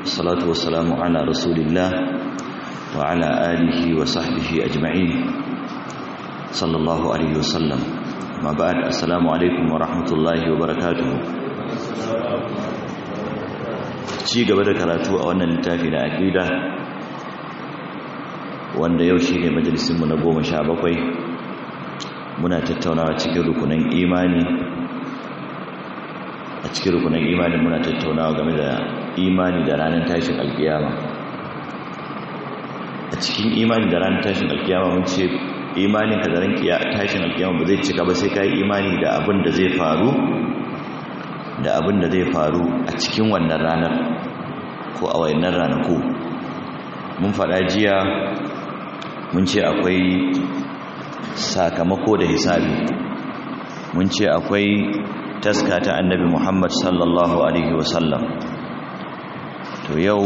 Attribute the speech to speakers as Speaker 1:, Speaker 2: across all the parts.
Speaker 1: والصلاة والسلام على رسول الله وعلى آله وصحبه أجمعين صلى الله عليه وسلم ما بعد السلام عليكم ورحمة الله وبركاته ci gaba da karatu a wannan littafi na aqida wanda yau shine majalisinmu na goma sha bakwai muna tattaunawa cikin rukunan imani a cikin rukunan imani muna tattaunawa game da imani da ranar tashin alkiyama a cikin imani da ranar tashin alkiyama mun ce imanin ka da ran tashin alkiyama ba zai cika ba sai ka yi imani da abin da zai faru da abin da zai faru a cikin wannan ranar ko a wayannan ranaku mun faɗa jiya mun ce akwai sakamako da hisabi mun ce akwai taska ta annabi muhammad sallallahu alaihi wasallam to yau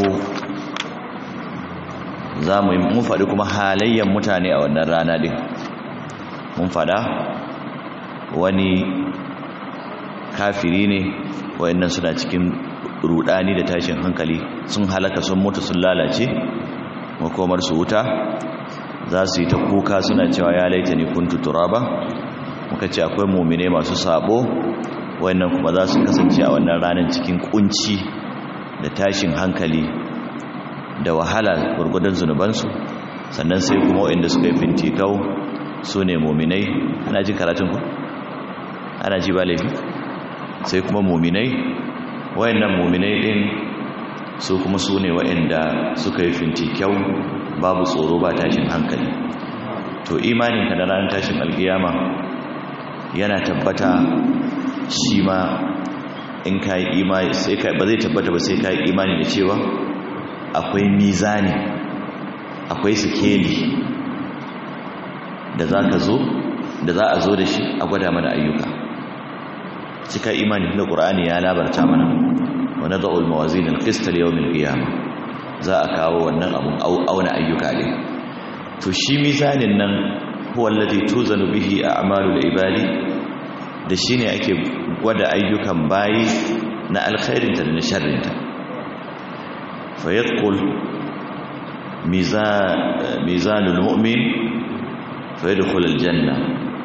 Speaker 1: za mu mun faɗi kuma halayyar mutane a wannan rana ɗin mun faɗa wani kafiri ne wayannan suna cikin rudani da tashin hankali sun halaka sun mutu sun lalace makomar su wuta za su yi ta kuka suna cewa ya laita ni kuntu turaba muka ce akwai mumine masu sabo wayannan kuma za su kasance a wannan ranar cikin kunci da tashin hankali da wahala gurgudan zunubansu sannan sai kuma wayanda suka yi fintikau su ne muminai ana jin karatun ku ana ji ba laifi sai kuma muminai wayannan muminai din su kuma su ne wayanda suka yi fintikyau babu tsoro ba tashin hankali to imaninka da ranar tashin alkiyama yana tabbata shi ma in ka yi imani sai ka ba zai tabbata ba sai ka yi imani da cewa akwai mizani akwai sikeli da za ka zo da za a zo da shi a gwada mana ayyuka cika imani da ƙur'ani ya labarta mana wa na za'ul mawazin alƙista da yawon ƙiyama za a kawo wannan abun auna ayyuka ne to shi mizanin nan huwallazi tuzanu bihi a'malul ibadi da shine ake gwada ayyukan bayi na alkhairinta da na sharrinta fa yaqul mizan mizanul mu'min fa yadkhul aljanna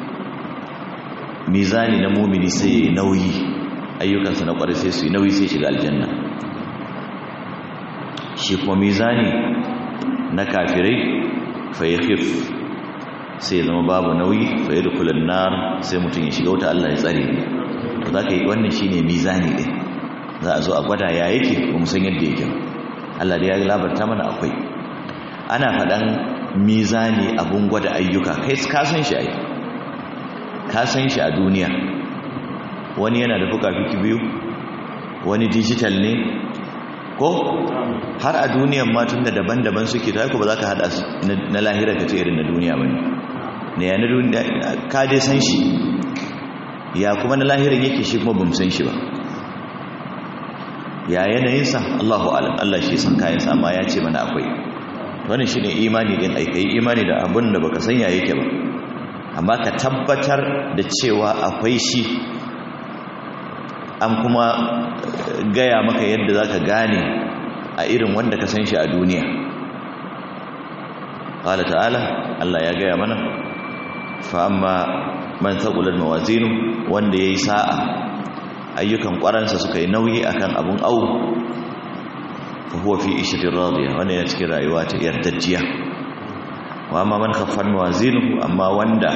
Speaker 1: mizani na mu'mini sai ya nauyi ayyukansa na kwarai sai su yi nauyi sai shiga aljanna shi kuma mizani na kafirai fa yakhif sai zama babu nauyi fa yadkhulun nar sai mutum ya shiga wuta Allah ya tsare to zaka yi wannan shine mizani din za a zo a gwada ya yake ba mu san yadda yake Allah da ya labarta mana akwai ana faɗan mizani abun gwada ayyuka kai ka san shi ai ka san shi a duniya wani yana da fuka-fiki biyu wani digital ne ko har a duniyan ma tun da daban-daban suke ta ba za ka haɗa na lahira ka ce irin na duniya ba ne ya na duniya ka dai san shi ya kuma na lahiran yake shi kuma bamu san shi ba ya yanayinsa allahu alam allah shi san kayansa amma ya ce mana akwai wani shi ne imani ɗin aikai imani da abin da baka san ya yake ba amma ka tabbatar da cewa akwai shi an kuma gaya maka yadda za ka gane a irin wanda ka san shi a duniya ƙala ta'ala Allah ya gaya mana fa'amma man taƙular mawazinu wanda ya yi sa'a ayyukan ƙwaransa suka yi nauyi akan abun au fahuwa fi ishirin radiya wanda ya cikin rayuwa ta yardajjiya wa amma man khaffan mawazinu amma wanda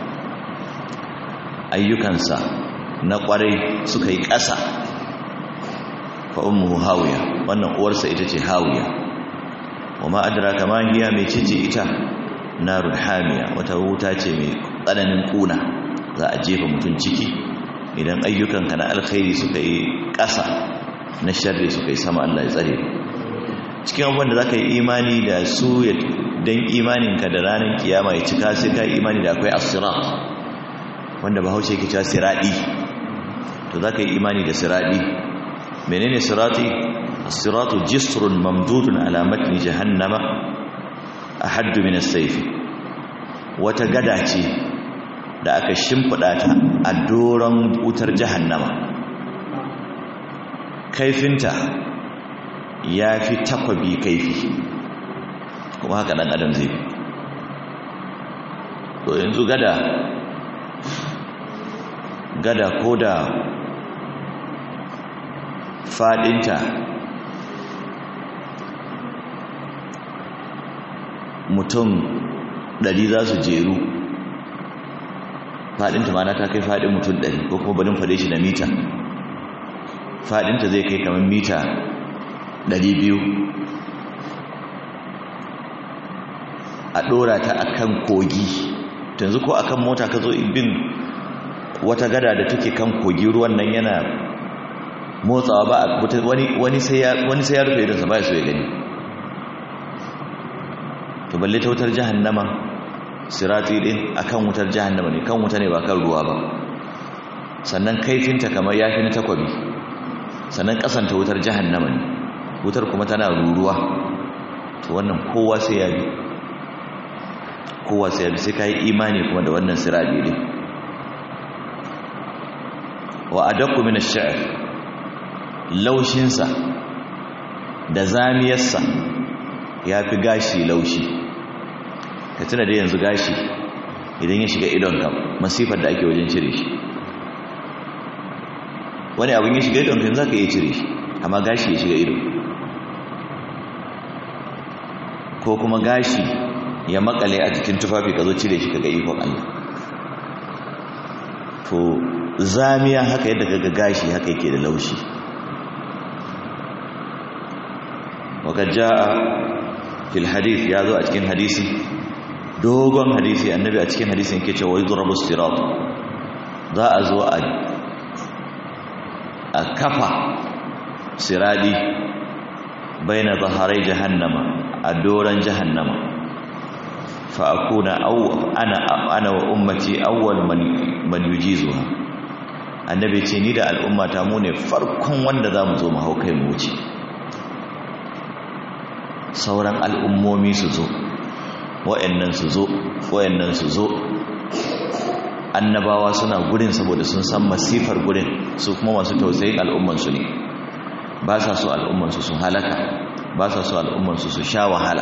Speaker 1: ayyukansa na ƙwarai suka yi ƙasa fa ummuhu hawiya wannan uwarsa ita ce hawiya wa ma adraka ma hiya mai cice ita narun hamiya wata wuta ce mai tsananin kuna za a jefa mutum ciki idan ayyukanka na alkhairi suka yi ƙasa na sharri suka yi sama Allah ya tsare cikin abubuwan da za ka yi imani da su don imaninka da ranar kiyama ya cika sai ka yi imani da akwai asirat wanda bahaushe ke cewa siradi to za ka yi imani da siradi menene sirati as-siratu jisrun mamdudun ala matni jahannama ahaddu min as-sayf wata gada ce da aka shimfida ta a doron wutar jahannama kaifinta ya fi takwabi kaifi kuma haka ɗan adam zai fi to yanzu gada gada ko da faɗinta mutum ɗari za su jeru faɗinta ma na ta kai faɗin mutum ɗari ko kuma barin faɗe shi da mita faɗinta zai kai kamar mita ɗari biyu a ɗora ta akan kogi yanzu ko akan mota ka zo bin wata gada da take kan kogi ruwan nan yana motsawa ba wani sai ya rufe idansa ba ya so ya gani to balle ta wutar jahannama sirati din akan wutar jahannama ne kan wuta ne ba kan ruwa ba sannan kaifinta kamar yafi na takwabi sannan kasanta wutar jahannama ne wutar kuma tana ruruwa to wannan kowa sai ya bi kowa sai ya bi sai kai imani kuma da wannan sirati din wa adaqqu min ash-sha'r laushinsa da zamiyarsa ya fi gashi laushi ka tuna da yanzu gashi idan ya shiga idonka masifar da ake wajen cire shi wani abin ya shiga idonka za ka iya cire shi amma gashi ya shiga ido ko kuma gashi ya makale a jikin tufafi ka zo cire shi kaga ikon Allah to zamiya haka yadda kaga gashi haka yake da laushi وقد جاء في الحديث يا ذو أتكين حديثي دوغم حديثي النبي أتكين حديثي كيش ويضرب الصراط ذا أزو أكفى سرادي بين ظهري جهنم أدورا جهنم فأكون أو أنا أنا وأمتي أول من من يجيزها annabi ce ni da al'ummata mu ne farkon wanda za mu zo mu hau kai mu wuce sauran al'ummomi su zo wa'yannan su zo wa'yannan su zo annabawa suna gurin saboda sun san masifar gurin su kuma masu tausayin al'ummansu ne ba sa so al'ummansu su halaka ba sa so al'ummansu su sha wahala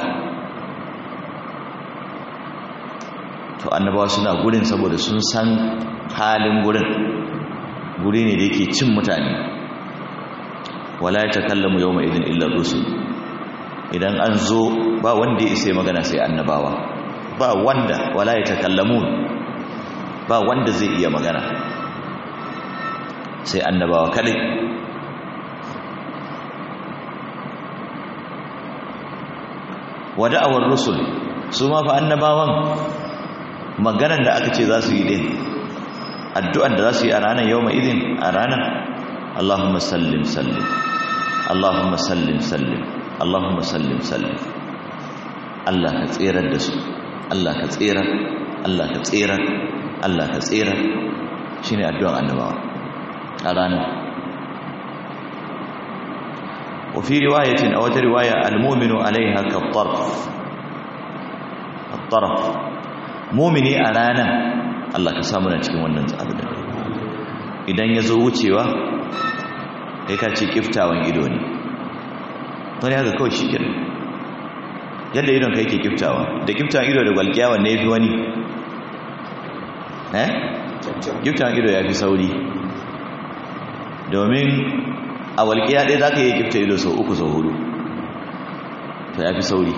Speaker 1: to annabawa suna gurin saboda sun san halin gurin guri ne da yake cin mutane wala ya takallamu yau mai izin illar rusul idan an zo ba wanda ya isa magana sai annabawa ba wanda wala ya takallamu ba wanda zai iya magana sai annabawa kadai wada'awar rusul su ma fa annabawan maganan da aka ce za su yi din addu'an da za su yi a ranar yau mai izin a ranar Allahumma sallim sallim Allahumma sallim sallim Allahumma sallim sallim Allah ka tserar da su Allah ka tserar Allah ka tserar Allah ka tserar shine addu'an annabawa a ranar وفي رواية أو رواية المؤمن عليها كالطرف الطرف مؤمني أرانا الله كسامنا cikin wannan abin idan yazo wucewa kai ka ce kiftawan ido ne wani haka kawai shi kenan yadda idon kai ke kiftawa da kiftawan ido da gwalkiya wanne yafi wani eh kiftawan ido yafi sauri domin a walƙiya ɗaya za ka yi gifta ido sau uku sau hudu ta ya fi sauri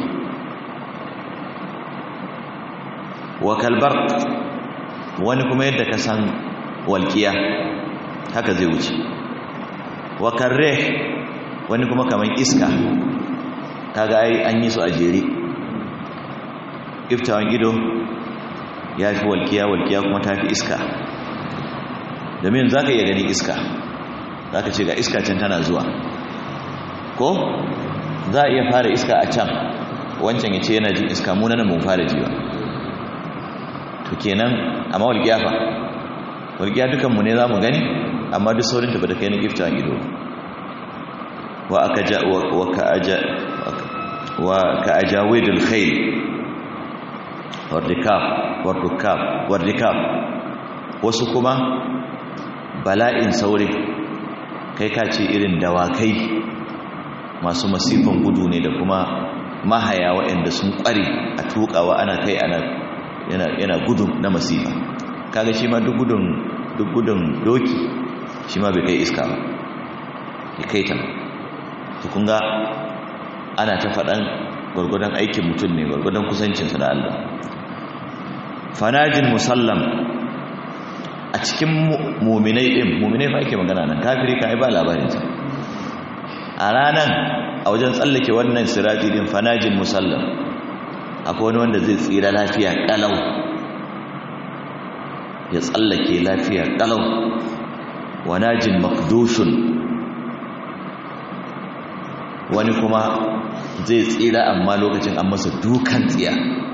Speaker 1: wa kalbar wani kuma yadda ka san walƙiya haka zai wuce wa karre wani kuma kamar iska kaga ai an yi su a jere iftawan ido ya fi walƙiya walƙiya kuma ta fi iska domin za ka iya gani iska za ka ce ga iska can tana zuwa ko za a iya fara iska a can wancan ya ce yana jin iska muna nan mun fara jiwa to kenan amma walƙiya fa walƙiya dukanmu ne za mu gani amma duk saurin tafi da kai na gifta ido wa aka ja wa ka aja wa ka ajawidul khayl wardikab wardukab wardikab wasu kuma bala'in saurin kai ka ce irin dawakai masu masifan gudu ne da kuma mahaya waɗanda sun ƙware a tukawa ana kai ana yana gudun na masifa kaga shi ma duk gudun duk gudun doki shi ma bai kai iska ba ya kai ta to kun ga ana ta faɗan gwargwadon aikin mutum ne gwargwadon kusancinsa da Allah fanajin musallam a cikin muminai ɗin muminai fa ake magana nan kafiri ka ba labarinsa a ranar a wajen tsallake wannan sirati din fanajin musallam akwai wani wanda zai tsira lafiya ƙalau ya tsallake lafiya ƙalau wanajin makdushun wani kuma zai tsira amma lokacin an masa dukan tsiya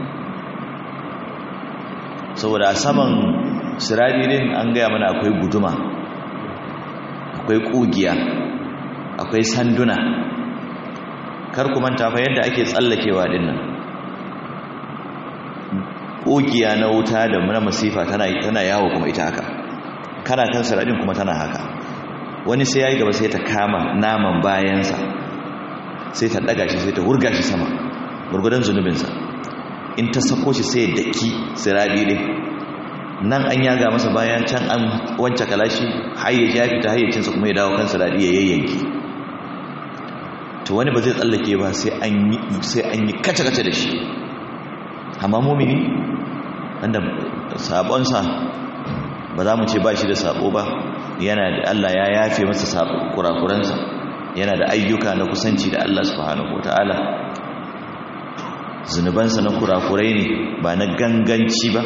Speaker 1: saboda a saman siradirin an gaya mana akwai guduma akwai kugiya akwai sanduna kar ku manta fa yadda ake tsallakewa dinnan kugiya na wuta da na masifa tana tana yawo kuma ita haka kana kan siradin kuma tana haka wani sai yayi gaba sai ta kama naman bayansa sai ta daga shi sai ta hurga shi sama gurgudan zunubinsa in ta sako shi sai daki siradi din nan an yaga masa bayan can an wance kalashi hayyaci ya fita hayyacinsa kuma ya dawo kan siradi ya yayyanki to wani ba zai tsallake ba sai an yi sai an yi kace-kace da shi amma mumini wanda sabonsa ba za mu ce ba shi da sabo ba yana da Allah ya yafe masa sabo kurakuransa yana da ayyuka na kusanci da Allah subhanahu wataala zunubansa na kurakurai ne ba na ganganci ba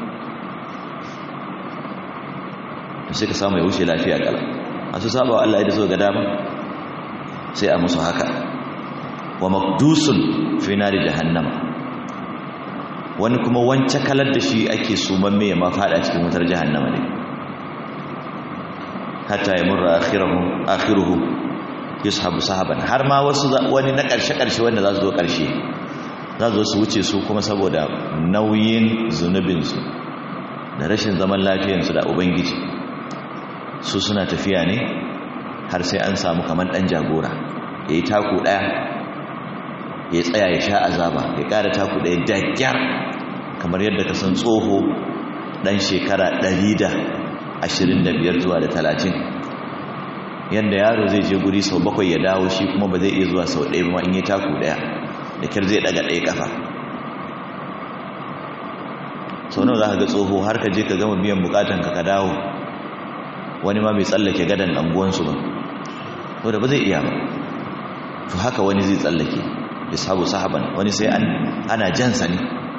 Speaker 1: sai ka samu ya wuce lafiya kala masu saba wa Allah ya so ga dama sai a musu haka wa makdusun fi nari jahannama wani kuma wance kalar da shi ake suman mai ma fada cikin wutar jahannama ne hatta ya murra akhiruhu akhiruhu yushabu sahaban har ma wasu wani na karshe karshe wanda za su zo karshe za su zo su wuce su kuma saboda nauyin zunubinsu da rashin zaman lafiyarsu da ubangiji su suna tafiya ne har sai an samu kamar ɗan jagora ya yi taku ɗaya ya tsaya ya sha azaba ya ƙara taku ɗaya dagyar kamar yadda ka san tsoho ɗan shekara ɗari da ashirin da biyar zuwa da talatin yadda yaro zai je guri sau bakwai ya dawo shi kuma ba zai iya zuwa sau ɗaya ba in yi taku ɗaya da kyar zai ɗaga ɗaya ƙafa sau nawa za ka ga tsoho har ka je ka gama biyan bukatanka ka dawo wani ma bai tsallake gadan anguwansu ba wadda ba zai iya ba to haka wani zai tsallake ya sabu sahaban wani sai an ana jansa ne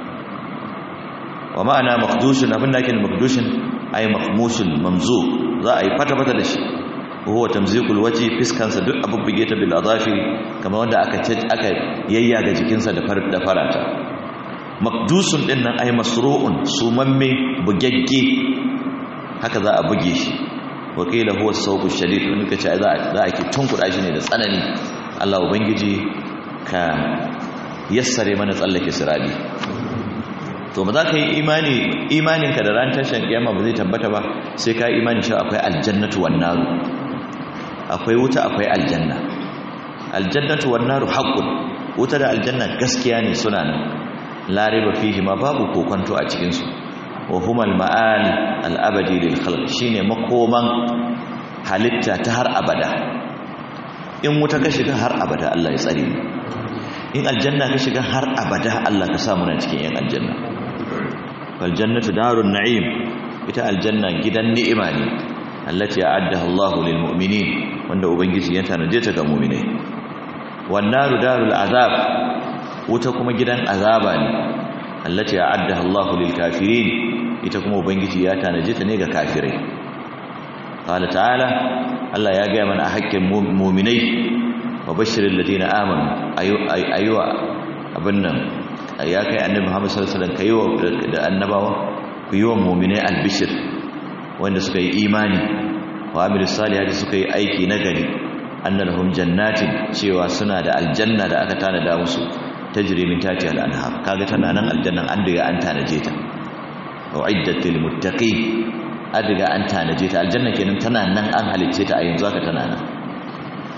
Speaker 1: wa ma'ana makdushin abin da ake makdushin ay mahmushin mamzu za a yi fata-fata da shi huwa tamzikul waji fiskansa duk abin buge ta bil azafi kamar wanda aka aka yayyaga jikinsa da da farata makdusun din nan ay masru'un sumamme bugegge haka za a buge shi wakila huwa sauku shadid wani kace za a za a ki tunkuda shi ne da tsanani Allah ubangiji ka yassare mana tsallake sirabi to ba za ka yi imani imaninka da ran tashin kiyama ba zai tabbata ba sai ka yi imani cewa akwai aljannatu wan naru akwai wuta akwai aljanna aljannatu wan naru haqqun wuta da aljanna gaskiya ne suna nan la riba fihi ma babu kokonto a cikin su wa huma al-ma'al al-abadi lil khalq shine makoman halitta ta har abada in wuta ka shiga har abada Allah ya tsare mu in aljanna ka shiga har abada Allah ka sa mu na cikin yan aljanna fal jannatu darun na'im ita aljanna gidan ni'ima ne allati a'addaha Allahu lil mu'minin wanda ubangiji ya tanaje ta ga mu'minai wan naru darul azab wuta kuma gidan azaba ne allati a'addaha Allahu lil kafirin ita kuma ubangiji ya tanaje ta ne ga kafirai qala ta'ala Allah ya ga mana a hakkin mu'minai wa bashirin ladina amanu ayuwa abin nan ya kai annabi Muhammad sallallahu alaihi wasallam kayiwa da annabawa ku yi wa mu'minai albishir wanda suka yi imani wa amilu salihati suka yi aiki na gari annalhum jannatin cewa suna da aljanna da aka tanada musu tajri min tahtiha al-anhar kaga tana nan aljannan an diga an tanaje ta uiddat lil muttaqin an diga an tanaje ta aljanna kenan tana nan an halicce ta a yanzu aka tana nan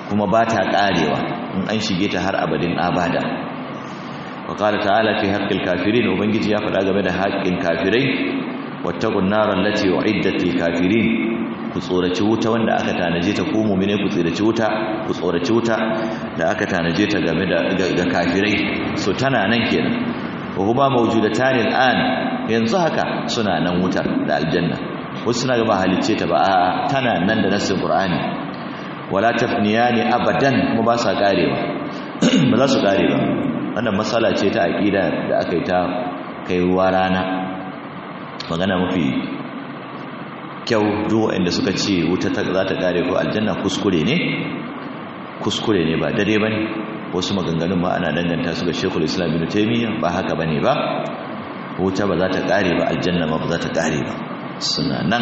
Speaker 1: kuma ba ta karewa in an shige ta har abadin abada wa qala ta'ala fi haqqil kafirin ubangiji ya faɗa game da haƙƙin kafirai wattaqun nar allati uiddat lil kafirin ku tsoraci wuta wanda aka tanaje ta ku mu'mine ku tsoraci wuta ku tsoraci wuta da aka tanaje ta game da ga kafirai so tana nan kenan wa huma mawjudatan al'an yanzu haka suna nan wutar da aljanna wasu suna ga ba halicce ta ba a tana nan da nassin qur'ani wala tafniyani abadan kuma ba sa karewa ba za su kare ba wannan matsala ce ta aqida da aka yi ta kai ruwa rana magana mafi kyau duk wanda suka ce wuta ta za ta kare ko aljanna kuskure ne kuskure ne ba dare bane wasu maganganun ma ana danganta su ga Sheikhul Islam Ibn Taymiyyah ba haka bane ba wuta ba za ta kare ba aljanna ma ba za ta kare ba suna nan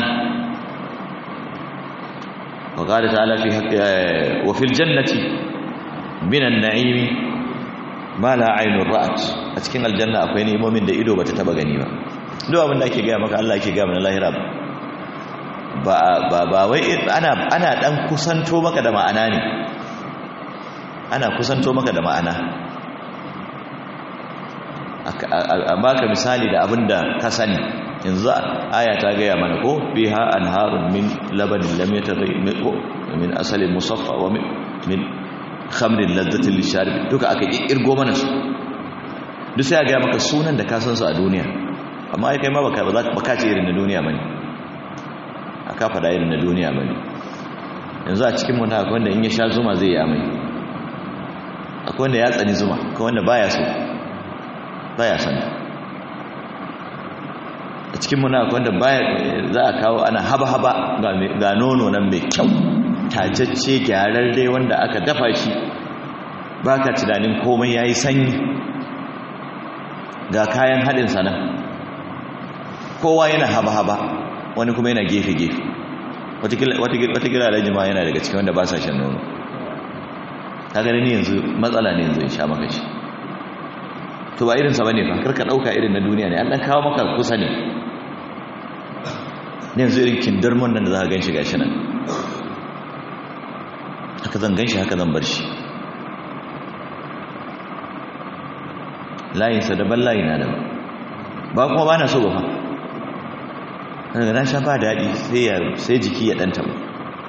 Speaker 1: وقال تعالى في حق وفي الجنة من النعيم ما لا عين رأت a cikin aljanna akwai nemomin da ido bata taba gani ba duk abin da ake gaya maka Allah ake gaya mana lahira ba ba ba wai ana ana dan kusanto maka da ma'ana ne ana kusanto maka da ma'ana amma ka misali da abin da ka sani yanzu aya ta gaya mana ko biha anharun min labanin lam yataghayyar min asalin musaffa wa min khamrin ladzatin lisharib duka aka kirgo mana su duk sai ga maka sunan da ka san su a duniya amma ai kai ma baka baka ce irin na duniya bane aka fada irin na duniya bane yanzu a cikin mu na akwai wanda in ya sha zuma zai yi amai akwai wanda ya tsani zuma akwai wanda baya so baya son a cikin muna wanda baya za a kawo ana haba-haba ga nono nan mai kyau tajacce gyararre wanda aka dafa shi ba ka tunanin komai ya yi sanyi ga kayan haɗin sana kowa yana haba-haba wani kuma yana gefe-gefe watakila da jima yana daga cikin wanda ba sa shan nono ta gani ne yanzu matsala ne yanzu in sha maka shi to ba irinsa ba ne fa karka ɗauka irin na duniya ne an ɗan kawo maka kusa ne ne yanzu irin kindarmon nan da za ka gan shi gashi nan haka zan gan shi haka zan bar shi layinsa daban layi na daban ba kuma ba na so ba fa daga na sha ba daɗi sai jiki ya ɗanta ba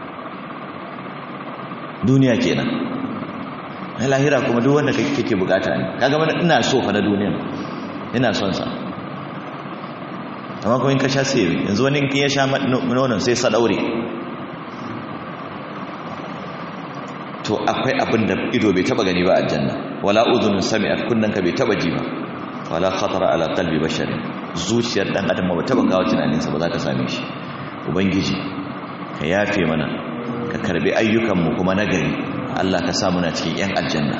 Speaker 1: duniya kenan na lahira kuma duk wanda kake bukata ne kaga mana ina so fa na duniya ina son sa amma kuma in ka sha sai yanzu wani in ya sha nonon sai sa daure to akwai abin da ido bai taba gani ba a janna wala udhunun sami'at kunnan ka bai taba ji ba wala khatara ala qalbi basharin zuciyar dan adam ba taba kawo tunanin sa ba za ka same shi ubangiji ka yafe mana ka karbi ayyukan mu kuma nagari Allah ka sa muna cikin yan aljanna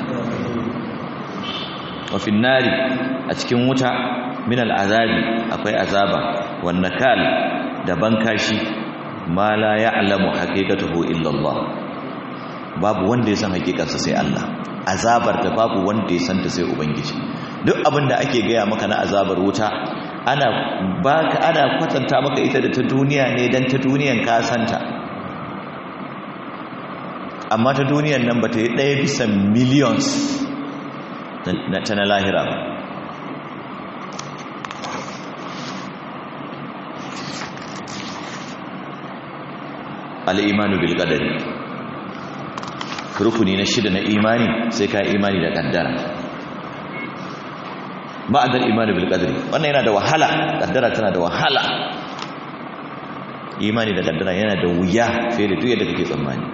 Speaker 1: wa fin nari a cikin wuta min al'azabi akwai azaba wan nakal da bankashi ma la ya'lamu haqiqatuhu illa Allah babu wanda ya san hakikarsa sai Allah azabar da babu wanda ya santa sai ubangiji duk abin da ake gaya maka na azabar wuta ana baka ana kwatanta maka ita da ta duniya ne dan ta duniyan ka santa amma ta duniyan nan ba ta yi ɗaya bisa millions ta na lahira ba al'imanu bil qadari rukuni na shida na imani sai ka imani da kaddara ma'adar imani bil qadari wannan yana da wahala kaddara tana da wahala imani da kaddara yana da wuya fiye da duk yadda kake tsammani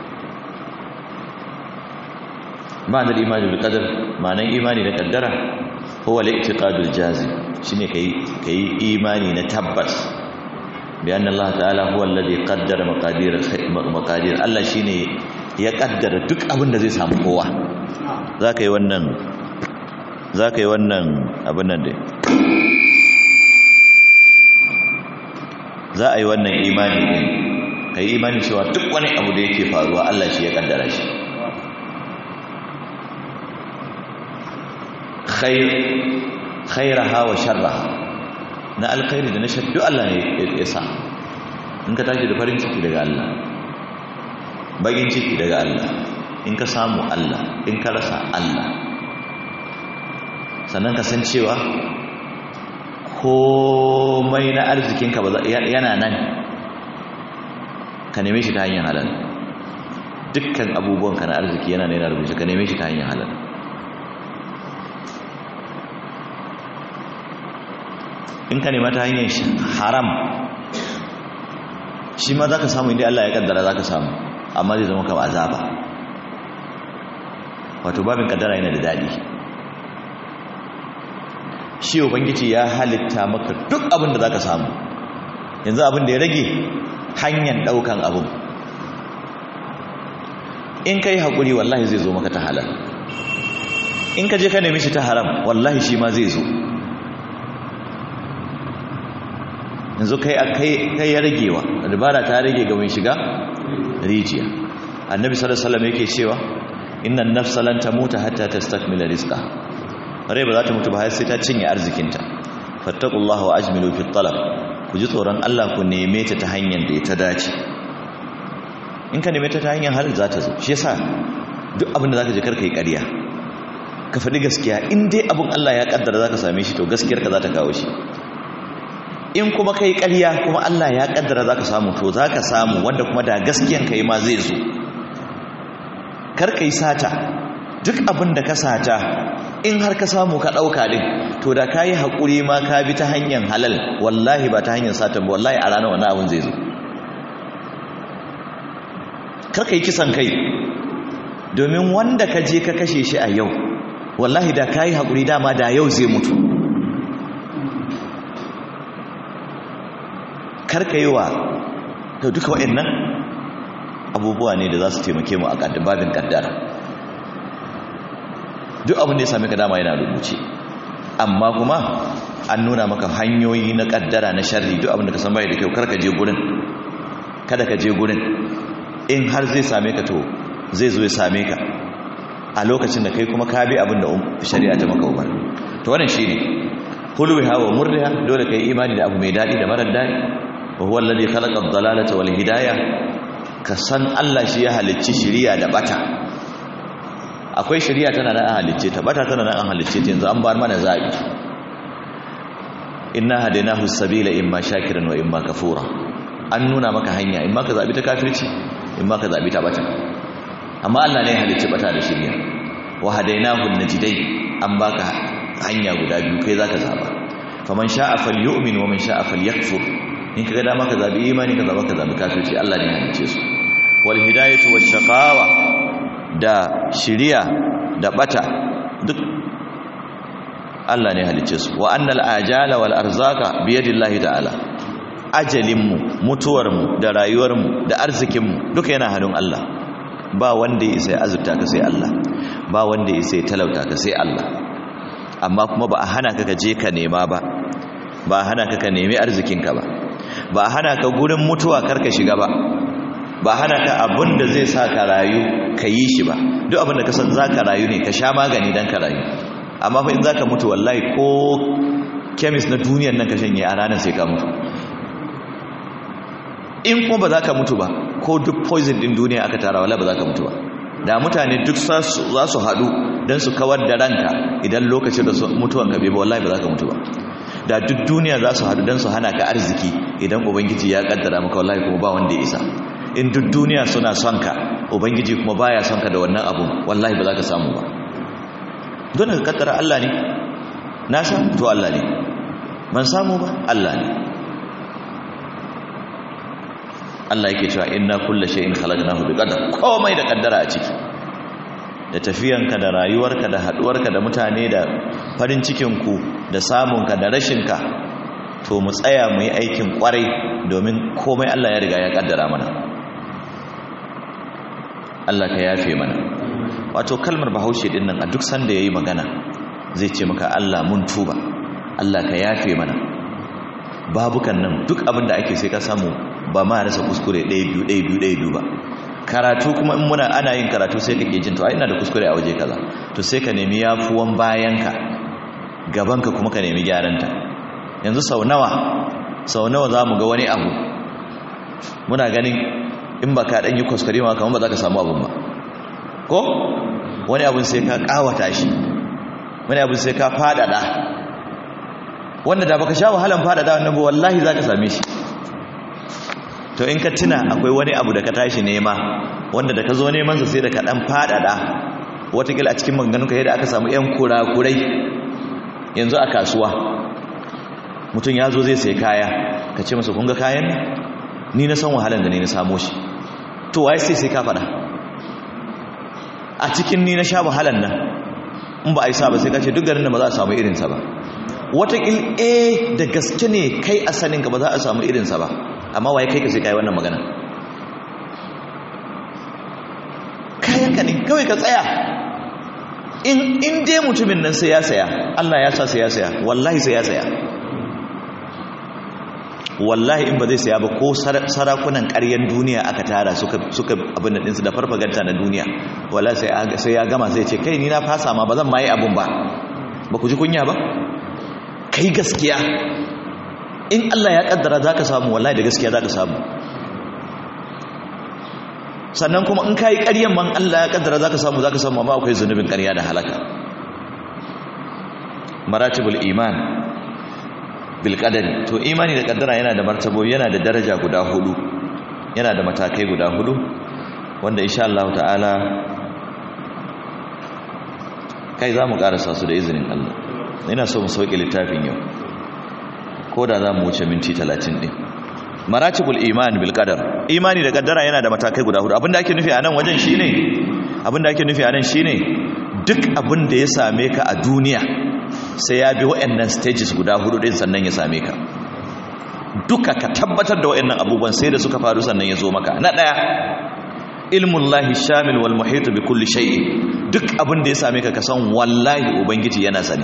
Speaker 1: ma'adar imani bil qadar ma'anan imani da kaddara huwa al-i'tiqadul jazim shine kai kai imani na tabbas bi anna Allah ta'ala huwa alladhi qaddara maqadir maqadir Allah shine ya kaddara duk abin da zai samu kowa zaka yi wannan zaka yi wannan abin nan dai za a yi wannan imani ne kai imani cewa duk wani abu da yake faruwa Allah shi ya kaddara shi khair khairaha wa sharraha na alkhairi da na shaddu Allah ne ya sa in ka tashi da farin ciki daga Allah bagin ciki daga Allah in ka samu Allah in ka rasa Allah sannan ka san cewa komai na arzikinka yana nan ka neme shi ta hanyar halal dukkan abubuwanka na arziki yana nuna rubuce ka neme shi ta hanyar halal in ka nema ta hanyar haram shi ma za ka samu inda Allah ya kaddara za ka samu amma zai zama kama azaba wato babin kaddara yana da daɗi shi ubangiji ya halitta maka duk abin da za ka samu yanzu abin da ya rage hanyar ɗaukan abin in ka yi haƙuri wallahi zai zo maka ta halal in ka je ka nemi shi ta haram wallahi shi ma zai zo yanzu kai kai ya ragewa dabara ta rage ga mai shiga rijiya annabi sallallahu alaihi wasallam yake cewa innan nafsa lan tamuta hatta tastakmila rizqa rai ba za ta mutu ba har sai ta cinye arzikinta fattaqullaha wa ajmilu fi talab ku ji tsoron Allah ku neme ta ta hanyar da ta dace in ka neme ta ta hanyar halal za ta zo shi yasa duk abin da zaka je karka yi ƙarya ka faɗi gaskiya in dai abin Allah ya kaddara zaka same shi to gaskiyar ka za ta kawo shi in kuma kai ƙarya kuma Allah ya kaddara zaka samu to zaka samu wanda kuma da gaskiyan kai ma zai zo kar kai sata duk abin da ka sata in har ka samu ka dauka din to da kai hakuri ma ka bi ta hanyar halal wallahi ba ta hanyar satan ba wallahi a ranar wannan abin zai zo kar kai kisan kai domin wanda ka je ka kashe shi a yau wallahi da kai hakuri dama da yau zai mutu karka yi wa da duka waɗannan abubuwa ne da za su taimake mu a babin kaddara duk abin da ya sami ka dama yana rubuce amma kuma an nuna maka hanyoyi na kaddara na sharri duk abin da ka san bai da kyau karka je gurin kada ka je gurin in har zai same ka to zai zo ya same ka a lokacin da kai kuma ka bi abin da shari'a ta maka umar to wannan shine hulwiha wa murriha dole kai imani da abu mai dadi da marar dadi wa huwa alladhi khalaqa ad-dalalata wal hidayah ka san Allah shi ya halicci shiriya da bata akwai shiriya tana nan an halicce ta bata tana nan an halicce ta yanzu an bar mana zabi inna hadainahu as-sabila imma shakiran wa imma kafura an nuna maka hanya imma ka zabi ta kafirci imma ka zabi ta bata amma Allah ne ya halicci bata da shiriya wa hadainahu an-najdai an baka hanya guda biyu kai zaka zaba faman sha'a falyu'min wa man sha'a falyakfur in kaga dama ka zabi imani ka zaba ka zabi kafirci Allah ne ya halice su wal hidayatu wash shaqawa da shiriya da bata duk Allah ne ya halice su wa annal ajala wal arzaqa bi yadillahi ta'ala ajalin mu mutuwar mu da rayuwar mu da arzikin mu duka yana hannun Allah ba wanda ya isa ya azurta ka sai Allah ba wanda ya isa ya talauta ka sai Allah amma kuma ba a hana ka je ka nema ba ba a hana ka ka nemi arzikinka ba ba a hana ka gurin mutuwa karka shiga ba ba a hana ka abin da zai sa ka rayu ka yi shi ba duk abin da ka san za ka rayu ne ka sha magani don ka rayu amma fa in za ka mutu wallahi ko kemis na duniyan nan ka shanye a ranar sai ka mutu in kuma ba za ka mutu ba ko duk poison din duniya aka tara wala ba za ka mutu ba da mutane duk za su haɗu don su kawar da ranka idan lokacin da mutuwan ka bai ba wallahi ba za ka mutu ba da duk duniya za su haɗu don su hana ka arziki idan ubangiji ya kaddara maka wallahi kuma ba wanda ya isa in duk duniya suna son ka ubangiji kuma baya son ka da wannan abun wallahi ba za ka samu ba don ka kaddara Allah ne na samu to Allah ne ban samu ba Allah ne Allah yake cewa inna kulla shay'in khalaqnahu biqadar komai da kaddara a ciki da tafiyanka da rayuwarka da haduwarka da mutane da farin cikinku da samunka da rashinka to mu tsaya mu yi aikin kwarai domin komai Allah ya riga ya kaddara mana Allah ka yafe mana wato kalmar bahaushe din nan a duk sanda yayi magana zai ce maka Allah mun tuba Allah ka yafe mana babukan nan duk abin da ake sai ka samu ba ma rasa kuskure ɗaya biyu ɗaya biyu ɗaya biyu ba karatu kuma in muna ana yin karatu sai kake jin to ai ina da kuskure a waje kaza to sai ka nemi yafuwan bayanka gabanka kuma ka nemi gyaranta yanzu sau nawa sau nawa za mu ga wani abu muna ganin in ba ka ɗan yi kuskure ma kamar ba za ka samu abun ba ko wani abin sai ka kawata shi wani abin sai ka fadada wanda da baka sha wahalan fadada wannan ba wallahi zaka same shi to in ka tuna akwai wani abu da ka tashi nema wanda da ka zo neman sa sai da ka dan fadada watakila a cikin maganganunka yadda aka samu yan kurakurai yanzu a kasuwa mutum ya zo zai sai kaya ka ce masa kunga kayan ni na san wahalar da ni na samo shi to waye sai sai ka faɗa a cikin ni na sha wahalar nan in ba a yi sa ba sai ka ce duk garin da ba za a samu irinsa ba watakil eh da gaske ne kai a saninka ba za a samu irinsa ba amma waye kai ka sai kai wannan magana kayanka ne kawai ka tsaya in in dai mutumin nan sai ya saya Allah ya sa sai ya saya wallahi sai ya saya wallahi in ba zai saya ba ko sarakunan ƙaryen duniya aka tara suka suka abin da ɗinsu da farfaganta na duniya wallahi sai sai ya gama sai ce kai ni na fasa ma ba zan ma yi abun ba ba ku ji kunya ba kai gaskiya in Allah ya kaddara zaka samu wallahi da gaskiya zaka samu sannan kuma in kai ƙaryan man Allah ya kaddara zaka samu zaka samu amma akwai zunubin ƙarya da halaka maratibul iman bil qadari to imani da kaddara yana da martabo yana da daraja guda hudu yana da matakai guda hudu wanda insha Allah ta'ala kai zamu karasa su da izinin Allah ina so mu sauke littafin yau ko da zamu wuce minti 30 din maratibul iman bil qadar imani da kaddara yana da matakai guda hudu abinda ake nufi a nan wajen shine abinda ake nufi a nan shine duk abin da ya same ka a duniya sai ya bi waɗannan stages guda hudu din sannan ya same ka duka ka tabbatar da waɗannan abubuwan sai da suka faru sannan ya zo maka na daya ilmun lahi shamil wal muhit bi kulli shay'in duk abin da ya same ka ka san wallahi ubangiji yana sani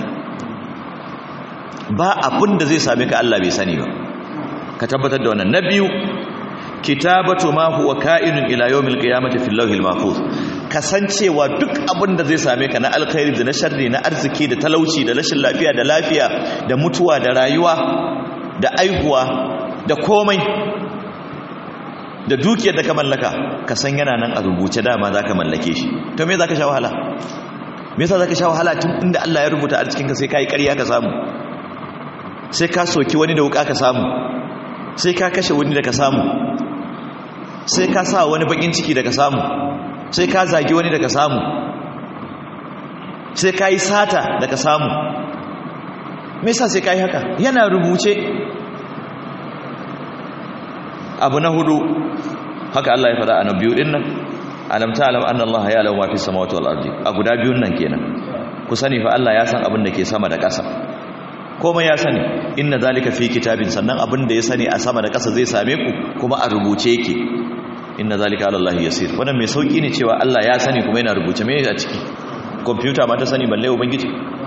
Speaker 1: ba abin da zai same ka Allah bai sani ba ka tabbatar da wannan na biyu kitabatu ma huwa ka'inun ila yawmil qiyamati fil lawhil mahfuz kasancewa duk abin da zai same ka na alkhairi da na sharri na arziki da talauci da rashin lafiya da lafiya da mutuwa da rayuwa da aihuwa da komai da dukiyar da ka mallaka ka san yana nan a rubuce dama zaka mallake shi to me zaka sha wahala me yasa zaka sha wahala tun inda Allah ya rubuta arzikin ka sai kai ƙarya ka samu sai ka soki wani da wuka ka samu sai ka kashe wani da ka samu sai ka sa wani bakin ciki da ka samu sai ka zagi wani da ka samu sai ka yi sata da ka samu me yasa sai ka yi haka yana rubuce abu na hudu haka Allah ya fada a na biyu din nan alam ta'lam anna Allah ya'lamu ma fi samawati wal ardi a guda biyun nan kenan ku sani fa Allah ya san abin da ke sama da ƙasa komai ya sani inna zalika fi kitabin sannan abin da ya sani a sama da ƙasa zai same ku kuma a rubuce yake inna zalika ala Allah yasir wannan mai sauki ne cewa Allah ya sani kuma yana rubuce me a ciki computer ma ta sani balle ubangiji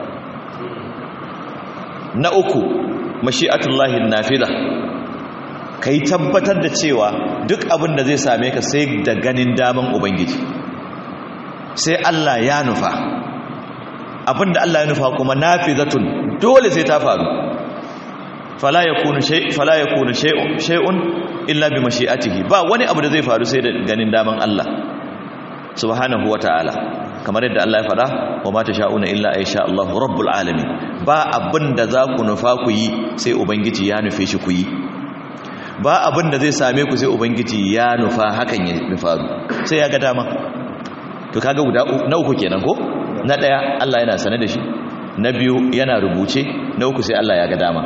Speaker 1: na uku mashi'atullahi nafida kai tabbatar da cewa duk abin da zai same ka sai da ganin daman ubangiji sai Allah ya nufa abinda Allah ya nufa kuma nafidatun dole sai ta faru fala yakunu shay fala yakunu shay'un illa bi mashi'atihi ba wani abu da zai faru sai da ganin daman Allah subhanahu wataala kamar yadda Allah ya faɗa wa ma tasha'una illa aysha Allahu rabbul alamin ba abinda za ku nufa ku yi sai ubangiji ya nufe shi ku yi ba abinda zai same ku sai ubangiji ya nufa hakan ya faru sai ya ga dama to kaga guda na uku kenan ko na daya Allah yana sane da shi na biyu yana rubuce na uku sai Allah ya ga dama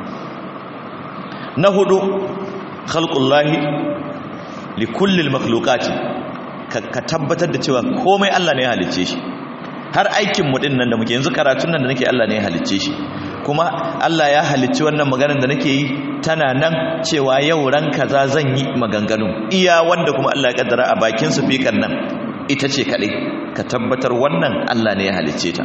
Speaker 1: na hudu khalqullahi li kulli makhluqati ka tabbatar da cewa komai Allah ne ya halicce shi har aikin mu din nan da muke yanzu karatun nan da nake Allah ne ya halicce shi kuma Allah ya halicci wannan maganar da nake yi tana nan cewa yau ran kaza zan yi maganganu iya wanda kuma Allah ya kaddara a bakin su fikan nan ita ce kadai ka tabbatar wannan Allah ne ya halicce ta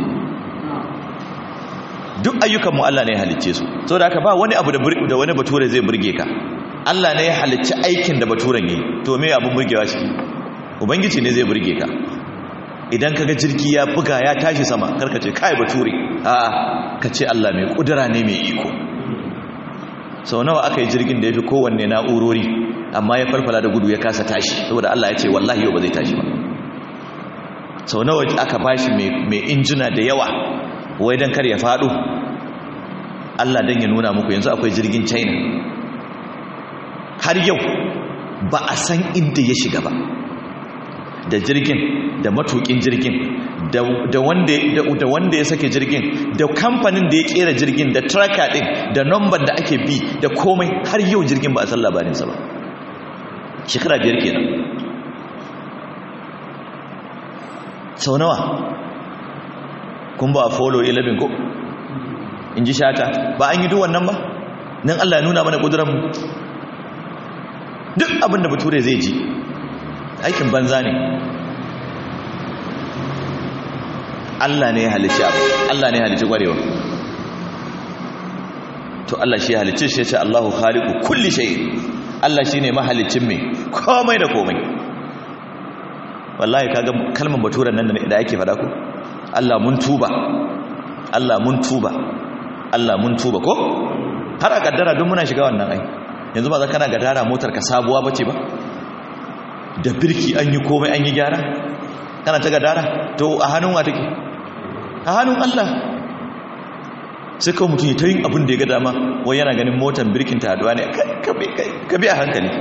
Speaker 1: duk ayyukan mu Allah ne ya halicce su saboda haka ba wani abu da wani bature zai burge ka Allah ne ya halicci aikin da baturen yi to me abun burgewa shi ubangiji ne zai burge ka idan kaga jirgi ya buga ya tashi sama karka ce kai bature a'a ka ce Allah mai kudura ne mai iko sau nawa aka yi jirgin da ya fi kowanne na'urori amma ya farfala da gudu ya kasa tashi saboda Allah ya ce wallahi yau ba zai tashi ba sau nawa aka bashi mai injina da yawa wai don kar ya faɗo Allah don ya nuna muku yanzu akwai jirgin china har yau ba a san inda ya shiga ba da jirgin da matukin jirgin da wanda ya sake jirgin da kamfanin da ya kera jirgin da tracker din da number da ake bi da komai har yau jirgin ba a san labarinsa ba shekara biyar kenan sau nawa kun ba a follow 11 ko in ji shata ba an yi duk wannan ba nan Allah ya nuna mana ƙudurarmu duk abinda bature zai ji aikin banza ne Allah ne ya halicci abu Allah ne ya halicci ƙwarewa to Allah shi ya halicci shi ya ce Allahu khaliqu kulli shay Allah shine mahalicin me komai da komai wallahi kaga kalmar baturan nan da ake fada ko Allah mun tuba Allah mun tuba Allah mun tuba ko har a kaddara don muna shiga wannan ai yanzu ba za kana gadara motar ka sabuwa bace ba da birki an yi komai an yi gyara kana ta gadara to a hannun wa take a hannun Allah sai kawai mutum ya ta yin abin da ya ga dama wai yana ganin motar birkin ta haduwa ne ka bi a hankali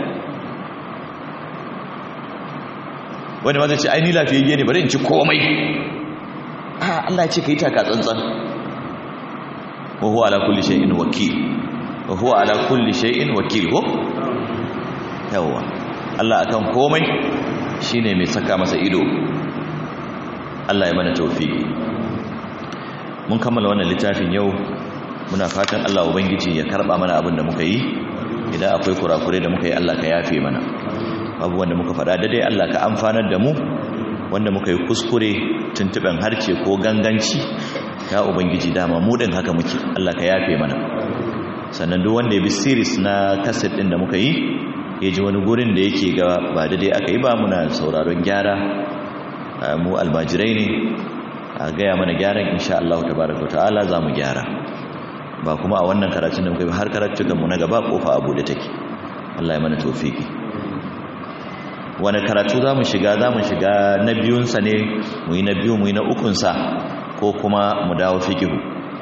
Speaker 1: wani ma zai ce aini lafiyayye ne bari in ci komai a Allah ya ce ka yi taka tsantsan wa huwa ala kulli shay'in wakil wa huwa ala kulli shay'in wakil ko yawa Allah akan komai shine mai saka masa ido Allah ya mana tawfiki mun kammala wannan littafin yau muna fatan Allah ubangiji ya karba mana abin da muka yi idan akwai kurakure da muka yi Allah ka yafe mana abubuwan da muka faɗa daidai Allah ka amfanar da mu wanda muka yi kuskure tuntuɓen harce ko ganganci ya ubangiji dama mu ɗin haka muke Allah ka yafe mana sannan duk wanda ya bi series na kaset ɗin da muka yi ya ji wani gurin da yake ga ba daidai aka yi ba muna sauraron gyara mu almajirai ne a gaya mana gyaran insha Allah tabaraka ta'ala za mu gyara ba kuma a wannan karatun da muka yi har karatukan mu na gaba kofa abu da take Allah ya mana tofiki wani karatu za mu shiga za mu shiga na biyunsa ne mu yi na biyu mu yi na ukunsa ko kuma mu dawo fikihu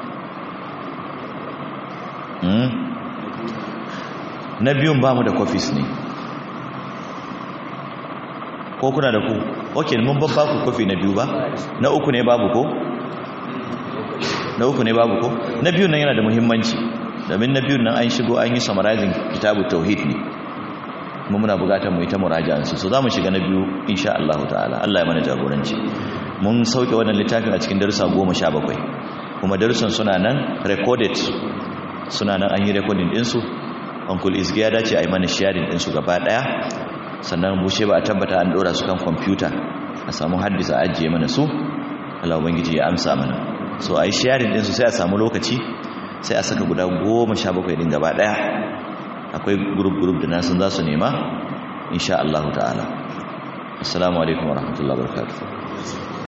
Speaker 1: na biyun ba mu da kofis ne ko kuna da ku ok mun babba ku kofi na biyu ba na uku ne babu ko na uku ne babu ko na biyun nan yana da muhimmanci domin na biyun nan an shigo an yi summarizing kitabu tauhid ne mu muna bukatar mu ita muraja'an su so zamu shiga na biyu insha Allah ta'ala Allah ya mana jagoranci mun sauke wannan littafin a cikin darussa 17 kuma darussan suna nan recorded suna nan an yi recording din su uncle isgi ya dace a yi mana sharing din su gaba daya sannan bushe ba a tabbata an dora su kan kwamfuta a samu haddisa ajiye mana su Allah ubangiji ya amsa mana so a yi sharing din su sai a samu lokaci sai a saka guda 17 din gaba daya akwai group-group da nasun za su nema insha Allah ta'ala assalamu alaikum warahmatullahi wabarakatuh